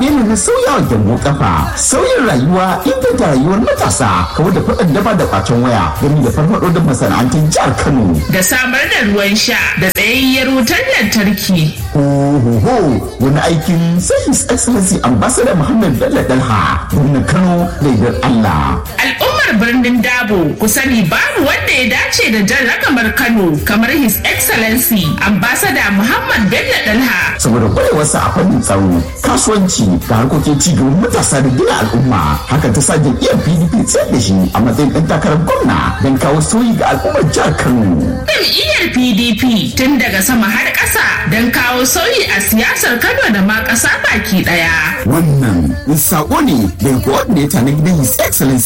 zaɓe ne na sauyawa gyambo kafa sauyin rayuwa inganta rayuwar matasa kawar da faɗin daba da kwacen waya gami da farfaɗo da masana'antun jihar kano da samar da ruwan sha da tsayayyar wutar lantarki Ohoho wani aikin sai His Excellency Ambassador Muhammad Bello Dalha gwamnan Kano da yardar Allah. al'ummar birnin dabo ku sani babu wanda ya dace da jan ragamar kano kamar his excellency ambassador muhammad bello dalha Saboda kwarewarsa a fannin tsaro, kasuwanci da harkokin cigaban matasa da gina al'umma. Hakan ta sa jam'iyyar PDP tsayar da shi a matsayin ɗan takarar gwamna don kawo sauyi ga al'ummar jihar Kano. jam'iyyar pdp tun daga sama har ƙasa don kawo sauyi a siyasar kano da ma ƙasa baki ɗaya Wannan saƙo ne daga coordinator na gidan His Excellency